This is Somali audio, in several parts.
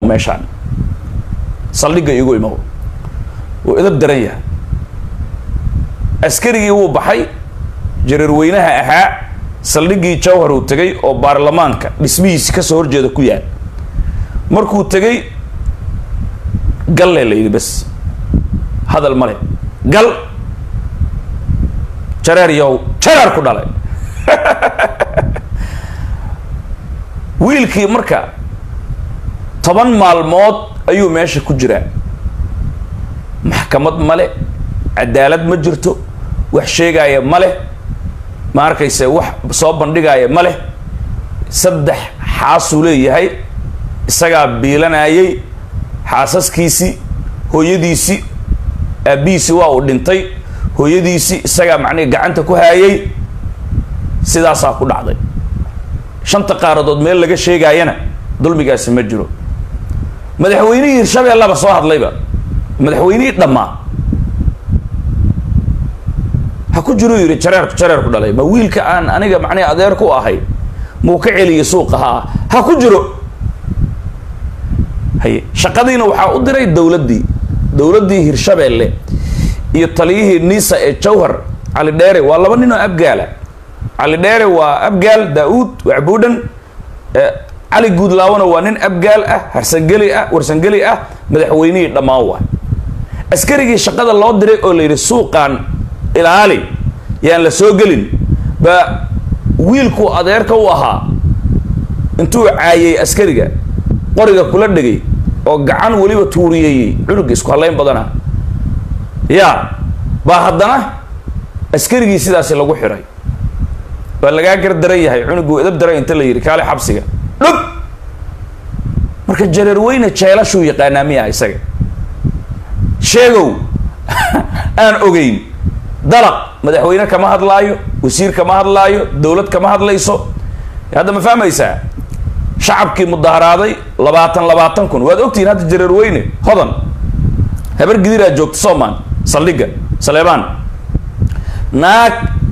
meeshaan saldhigga iigu imow wuu idab daran yahay askarigii wuu baxay jareerweynaha ahaa saldhiggii jawhar uu tegay oo baarlamaanka dhismihiisi kasoo horjeeda ku yaal markuu tegay galle la yidhi bas hadal male gal jareer yow jareer ku dhalay wiilkii marka toban maalmood ayuu meesha ku jiraa maxkamad male cadaalad ma jirto wax sheegaaya ma leh ma arkayse wax soo bandhigaaya ma leh saddex xaasuu leeyahay isagaa biilanayay xaasaskiisii hooyadiisii aabbihiisi waa uu dhintay hooyadiisii isagaa macnihi gacanta ku haayay sidaasaa ku dhacday shanta qaaradood meel laga sheegaayana dulmigaasi ma jiro madaxweynihii hirshabeellaba soo hadlayba madaxweynihii dhammaa ha ku jiruu yidhi jareerku jareerku dhalay ma wiilka aan aniga macnihi adeer ku ahay muu ka celiyay suuqa haa ha ku jiro haye shaqadiina waxaa u diray dowladdii dowladdii hirshabeelle iyo taliyihii nisa ee jawhar cali dheere waa laba nin oo abgaala cali dheere waa abgaal daa-uud wacbuudhan cali guudlaawona waa nin abgaal ah harsangeli ah warsangeli ah madaxweynihii dhammaan waa askarigii shaqada loo diray oo la yidhi suuqaan ilaali yaan la soo gelin baa wiilkuu adeerka u ahaa intuu caayay askariga qoriga kula dhegay oo gacan weliba tuuriyeeyey cunuga isku hallayn badana yaa baa haddana askarigii sidaasi lagu xiray waa lagaa gar daran yahay cunuguu idab daran inta la yidhi kaale xabsiga dhub marka jareerweyne jeelashuu yaqaanaa miya isaga sheegow aan ogeyn dalaq madaxweyne kama hadlaayo wasiir kama hadlaayo dowlad kama hadlayso hadda ma fahmaysaa shacabkii mudaharaaday labaatan labaatan kun waad ogtihiin hadda jareerweyne hodan habar gidiraa joogta soman saldhigga saleebaan naag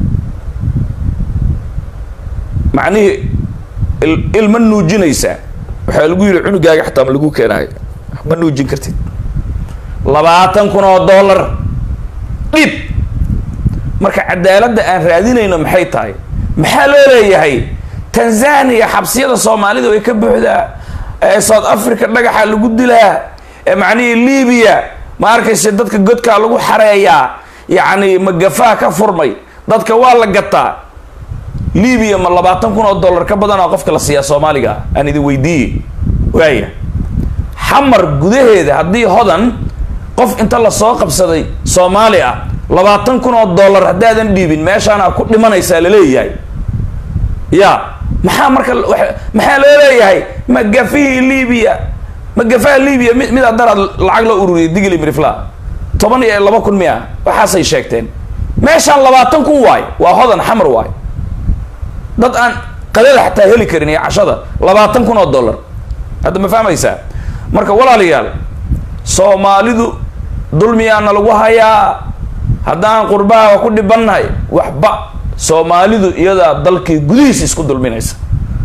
macnihii ilma nuujinaysaa waxaa lagu yidhi cunugaaga xataa ma lagu keenaayo ma nuujin kartid labaatan kun oo dollar dhib marka cadaaladda aan raadinayno maxay tahay maxaa loo leeyahay tanzania xabsiyada soomaalidu way ka buuxdaa ee south africa dhagaxa lagu dilaa ee macnihii libiya ma arkayse dadka godkaa lagu xareeyaa yacni magafaha ka furmay dadka waa la gataa libiya ma labaatan kun oo dollar ka badanaa qofka la siiyaa soomaaliga aan idin weydiiye waaya xamar gudaheeda haddii hodan qof inta lasoo qabsaday soomaali ah labaatan kun oo dollar haddaadan dhiibin meeshaana ku dhimanaysaa laleeyahay ya maxaa marka maxaa loo leeyahay magafihii libiya magafaha libiya mi mid adaraad lacag loo ururiyay digli mirifla toban iyo laba kun miya waxaasay sheegteen meeshaan labaatan kun waay waa hodan xamar waay dad aan qadada xataa heli karin iyo cashada labaatan kun oo dollar hadda ma fahmaysaa marka walaalayaal soomaalidu dulmiyaana lagu hayaa haddaan qurbaha ku dhibannahay waxba soomaalidu iyadaa dalkii gudihiisa isku dulminaysa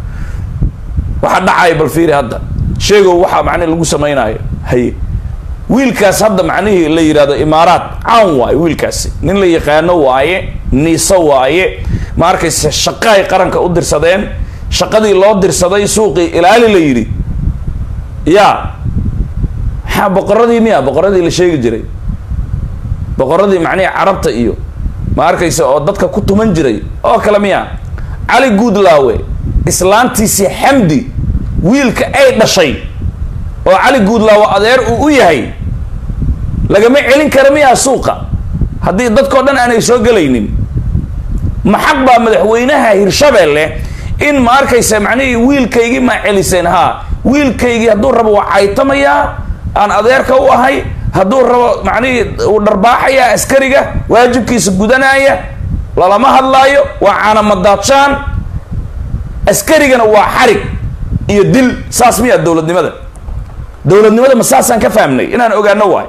waxaa dhacaya bal fiiri hadda sheegow waxaa macnihi lagu samaynayo haye wiilkaas hadda macnihii la yidhahdo imaaraat caan waaye wiilkaasi nin la yaqaano waaye niiso waaye ma arkayse shaqaay qaranka u dirsadeen shaqadii loo dirsaday suuqii ilaali la yidhi ya maxaa boqoradii miya boqoradii la sheegi jiray boqoradii macnihii carabta iyo ma arkayse oo dadka ku tuman jiray oo kale miya cali guudlaawe islaantiisii xamdi wiilka ay dhashay oo cali guudlaawe adeer uu u yahay lagama celin kara miyaa suuqa haddii dadkao dhan aanay soo gelaynin maxaq baa madaxweynaha hirshabeelle in ma arkaysa macnihii wiilkaygii maa celiseen haa wiilkaygii hadduu rabo waa caytamayaa aan adeerka u ahay hadduu rabo macnihii uu dharbaaxayaa askariga waajibkiisa gudanaya lalama hadlaayo waa caanamadaadshaan askarigana waa xarig iyo dil saas miyaa dowladnimada dowladnimada ma saasaan ka fahmnay inaan ogaano waay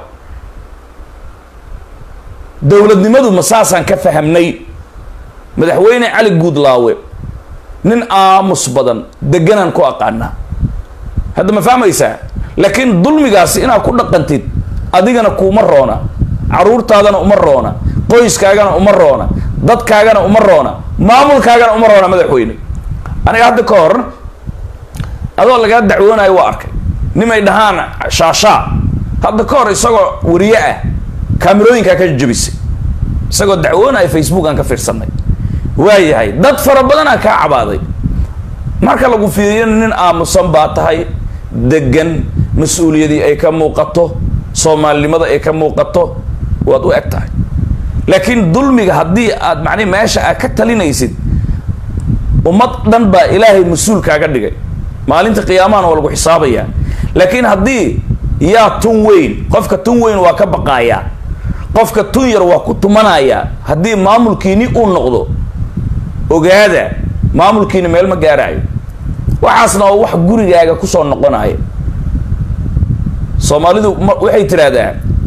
dowladnimadu ma saasaan ka fahamnay madaxweyne cali guudlaawe nin aamus badan deganaan ku aqaanaa hadda ma fahmaysaa laakiin dulmigaasi inaad ku dhaqantid adigana kuuma roona caruurtaadana uma roona qoyskaagana uma roona dadkaagana uma roona maamulkaagana uma roona madaxweyne aniga hadda ka hor adoo lagaa dacwoonayo waa arkay nimay dhahaan shaashaa hadda ka hor isagoo wariye ah kaamirooyinkaa ka jabisay isagoo dacwoonayo facebook aan ka fiirsanay waayahay dad fara badanaa kaa cabaaday marka lagu fiiriyana nin aamusan baa tahay degan mas-uuliyadii ay ka muuqato soomaalinimada ay ka muuqato waad u eg tahay laakiin dulmiga haddii aad macnihi meesha aad ka talinaysid ummad dhan baa ilaahay mas-uul kaaga dhigay maalinta qiyaamahana waa lagu xisaabayaa laakiin haddii yaa tun weyn qofka tun weyn waa ka baqaayaa qofka tun yar waa ku tumanayaa haddii maamulkiini uu noqdo ogaada maamulkiina meel ma gaaraayo waxaasna waa wax gurigaaga kusoo noqonaya soomaalidu waxay tidhaahdaa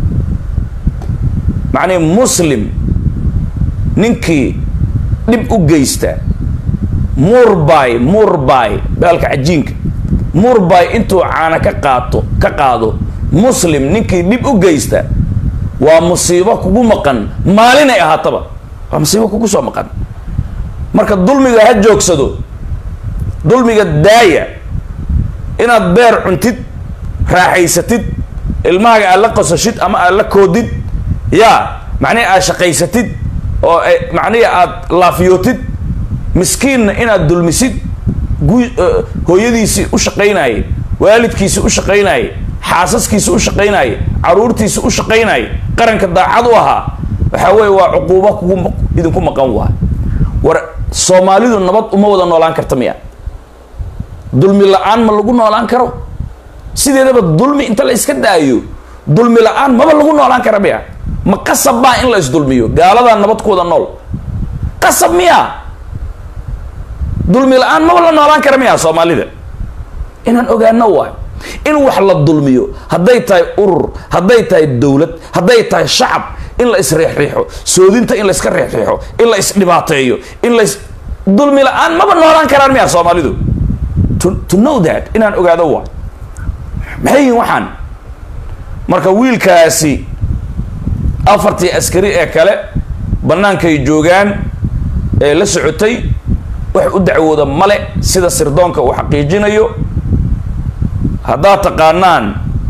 macnihi muslim ninkii dhib u geysta murbay murbay baalka cajiinka murbay intuu caana ka qaato ka qaado muslim ninkii dhib u geysta waa musiibo kugu maqan maalinay ahaataba waa musiibo kugu soo maqan marka dulmiga ha joogsado dulmiga daaya inaad beer cuntid raaxaysatid ilmahaaga aad la qosashid ama aad la koodid yaa macnihi aad shaqaysatid oo macnihi aad laafiyootid miskiinna inaad dulmisid gu hooyadiisii u shaqaynayay waalidkiisi u shaqaynayay xaasaskiisi u shaqaynayay caruurtiisi u shaqaynayay qaranka daacad u ahaa waxaa weeye waa cuquubo kugu idinku maqan waa war soomaalidu nabad uma wada noolaan karta miya dulmi la-aan ma lagu noolaan karo sideedaba dulmi inta la iska daayo dulmi la-aan maba lagu noolaan kara miya ma qasab baa in la isdulmiyo gaaladaa nabad ku wada nool qasab miya dulmi la-aan maba la noolaan kara miya soomaalida inaan ogaano waay in wax la dulmiyo hadday tahay urur hadday tahay dowlad hadday tahay shacab in la isriixriixo soodinta in la iska riixriixo in la isdhibaateeyo in la is dulmi la-aan maba noolaan karaan miya soomaalidu to, to know that inaan ogaado waay maxay yihiin waxaan marka wiilkaasi afartii askari ee kale bannaankay joogaan ee la socotay wax u dacwooda male sida sirdoonka uu xaqiijinayo haddaad taqaanaan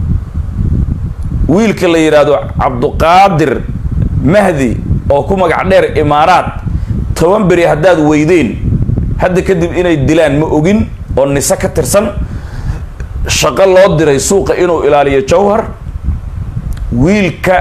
wiilka la yidhaahdo cabduqaadir mahdi oo ku magac dheer imaaraat toban beri haddaad weydeen hadda kadib inay dilaan ma ogin oo nise ka tirsan shaqo loo diray suuqa inuu ilaaliyo jawhar wiilka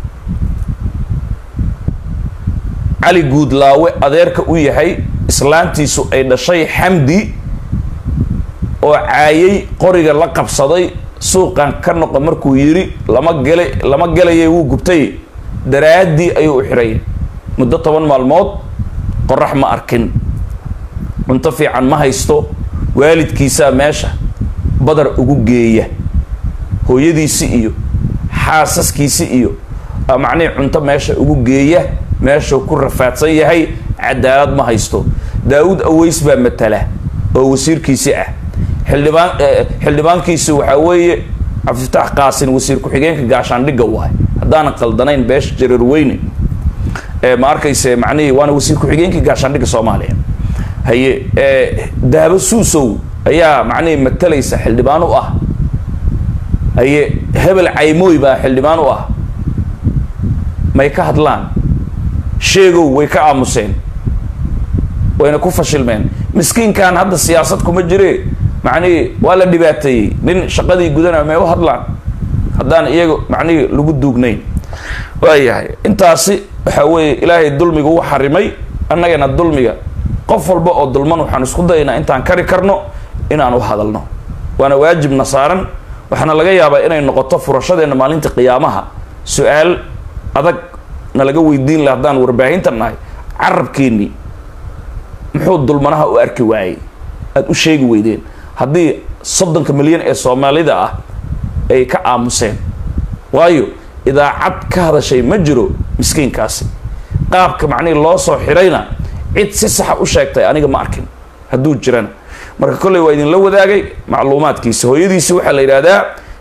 cali guudlaawe adeerka u yahay islaantiisu ay dhashay xamdi oo caayay qoriga la qabsaday suuqan ka noqo markuu yidhi lama gela lama gelayay wuu gubtay daraaddii ayuu u xidhay muddo toban maalmood qorax ma arkin cunto fiican ma haysto waalidkiisaa meesha badar ugu geeya hooyadiisi iyo xaasaskiisi iyo macnihii cunto meesha ugu geeya meeshuu ku rafaadsan yahay cadaalad ma haysto daa-uud aweys baa matala oo wasiirkiisi ah xildhibaan xildhibaankiisi waxaa weeye cabdifitaax qaasin wasiir ku-xigeenka gaashaandhigga waay haddaana qaldanayn beesha jareer weyne ma arkayse macnihii waana wasiir ku-xigeenkii gaashaandhigga soomaaliya haye daabo suusow ayaa macnihii matalaysa xildhibaan u ah haye hebel caymooy baa xildhibaan u ah may ka hadlaan sheegow way ka aamuseen wayna ku fashilmeen miskiinkan hadda siyaasad kuma jire macnihii waa la dhibaateeyey nin shaqadii gudanaya may u hadlaan haddaan iyaga macnihii lagu duugnayn waayahay intaasi waxaa weeye ilaahay dulmiga u xarimay annagana dulmiga qof walba oo dulman waxaan isku dayaynaa intaan kari karno inaan u hadalno waana waajibna saaran waxaana laga yaabaa inay noqoto furashadeenna maalinta qiyaamaha su-aal adag na laga weydiin laha haddaan warbaahinta nahay carabkeennii muxuu dulmanaha u arki waayey aada u sheegi weydeen haddii soddonka milyan ee soomaalida ah ay ka aamuseen waayo idaacad ka hadashay ma jiro miskiinkaasi qaabka macnihii loo soo xidhayna cid si saxa u sheegtay aniga ma arkin hadduu jirana marka kolley waa idinla wadaagay macluumaadkiisa hooyadiisi waxaa la yidhaahdaa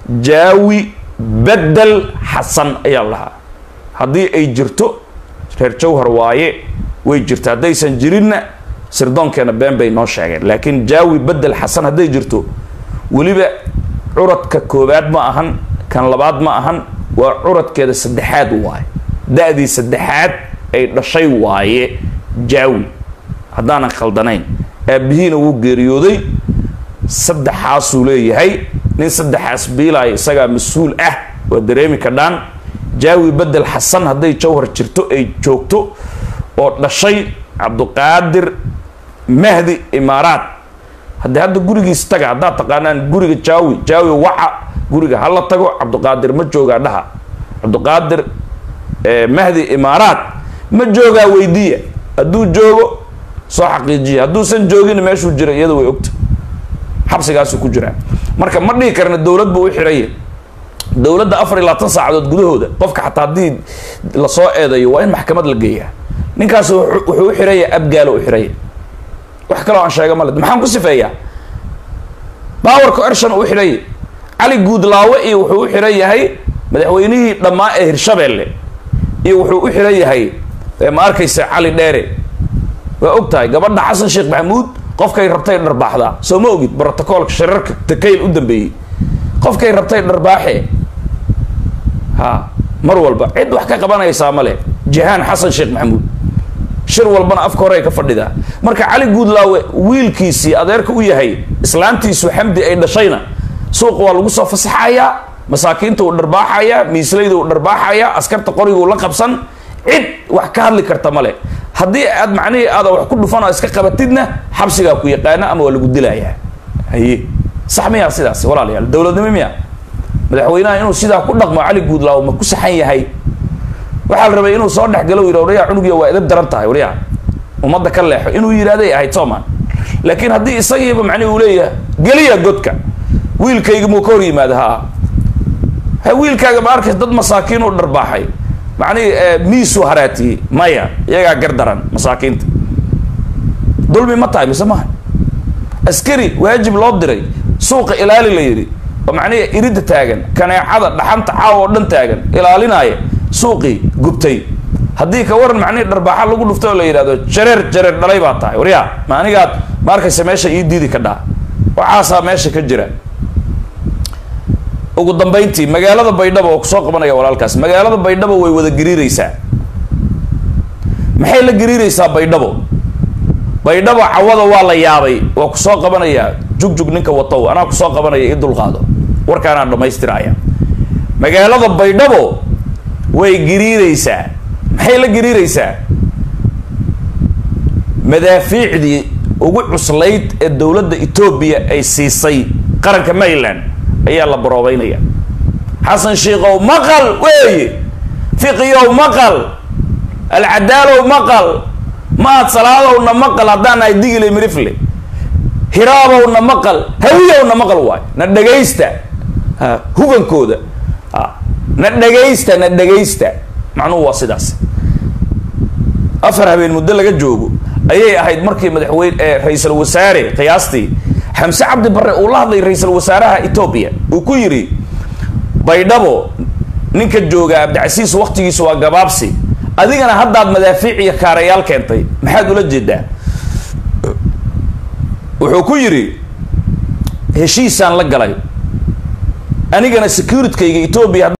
jaawi bedel xasan ayaa lahaa haddii ay jirto reer jawhar waaye way jirta haddaysan jirinna sirdoonkeena been bay noo sheegeen laakiin jaawi bedel xasan hadday jirto weliba curadka koowaad ma ahan kan labaad ma ahan waa curadkeeda saddexaad waaye da-dii saddexaad ay dhashay waaye jaawi haddaanan khaldanayn aabihiina wuu geeriyooday saddexaasuu leeyahay nin saddexaas biilaayo isagaa mas-uul ah waa dareemi kadhaan jaawi bedel xasan hadday jawhar jirto ay joogto oo dhashay cabduqaadir mahdi imaaraat haddii hadda gurigiis taga haddaad taqaanaan guriga jaawi jaawi waca guriga hala tago cabduqaadir ma joogaa dhaha cabduqaadir mahdi imaaraat ma joogaa weydiiya hadduu joogo soo xaqiijiya hadduusan joogin meeshuu jira iyada way ogta xabsigaasuu ku jiraa marka ma dhihi karna dowlad buu u xiraya dowladda afar iyo labaatan saacadood gudahooda qofka xataa haddii lasoo eedayo waa in maxkamad la geeyaa ninkaas wuxuu u xiraya abgaalo u xiraya wax kaloo aan sheega male maxaan ku sifeeyaa baawarka ershan uu xidhaya cali guudlaawe iyo wuxuu u xidhan yahay madaxweynihii dhammaa ee hirshabeelle iyo wuxuu u xidhan yahay ma arkaysa cali dheere waa og tahay gabadha xasan sheekh maxamuud qofkay rabtay dharbaaxdaa soo ma ogid brotocoolka shirarka takayl u dambeeyey qofkay rabtay dharbaaxe ha mar walba cid wax ka qabanaysaa male jihaan xasan sheekh maxamuud shir walbana afka hore ay ka fadhidaa marka cali guudlaawe wiilkiisii adeerka u yahay islaantiisu xamdi ay dhashayna suuqa waa lagu soo fasaxayaa masaakiinta uu dharbaaxayaa miislayda uu dharbaaxayaa askarta qoriguu la qabsan cid wax ka hadli karta male haddii aad macnihii aada wax ku dhufan oo iska qabatidna xabsigaa ku yaqaana ama waa lagu dilayaa haye sax miyaa sidaas walaalayaal dowladnimo miya madaxweynaha inuu sidaa ku dhaqmo cali guudlaawe ma ku saxan yahay waxaa la rabay inuu soo dhexgalo yidha waryaa cunugiya waa idab daran tahay waryaa ummadda ka leexo inuu yidhahday ahayd sooman laakiin haddii isagiiba macnihi uu leeyahay geliya godka wiilkayga muu ka hor yimaada haa ha wiilkaaga ma arkaysa dad masaakiin uu dharbaaxay macnihi miisuu haraatiyey maya iyagaa gar daran masaakiinta dulmi ma tahay mise maha askari waajib loo diray suuqa ilaali la yidhi oo macnihi iridda taagan kaneecada dhaxanta caawa oo dhan taagan ilaalinaya suuqii gubtay haddii ka waran macnihii dharbaaxa lagu dhufto oo la yidhahdo jareer jareer dhalay baa tahay waryaa ma anigaad ma arkaysa meesha ii diidi ka dhaa waxaasaa meesha ka jira ugu dambayntii magaalada baydhabo oo kusoo qabanaya walaalkaas magaalada baydhabo way wada gariireysaa maxay la gariireysaa baydhabo baydhabo cawada waa la yaabay waa kusoo qabanayaa jugjug ninka watow anaa kusoo qabanaya i dulqaado warkaanaan dhamaystiraya magaalada baydhabo way gariireysaa maxay la gariireysaa madaafiicdii ugu cuslayd ee dowladda etoobiya ay siisay qaranka maryland ayaa la baroobeynaya xasan shiikow maqal weeye fiqiyow maqal alcadaalow maqal maad salaadowna maqal haddaan nahay digile mirifle hiraabowna maqal hawiyowna maqal waay na dhagaysta hubankooda na dhagaysta na dhagaysta macnuhu waa sidaas afar habeen muddo laga joogo ayay ahayd markii madaxweyne ee ra-iisul wasaare qiyaastii xamse cabdi barre uu la hadlay ra-iisul wasaaraha etoobiya uu ku yidhi baydhabo ninka jooga abdicasiis waktigiisu waa gabaabsi adigana haddaad madaafiic iyo kaarayaal keentay maxaad ula jeedaa wuxuu ku yidhi heshiisaan la galay anigana securitkayga etoobiya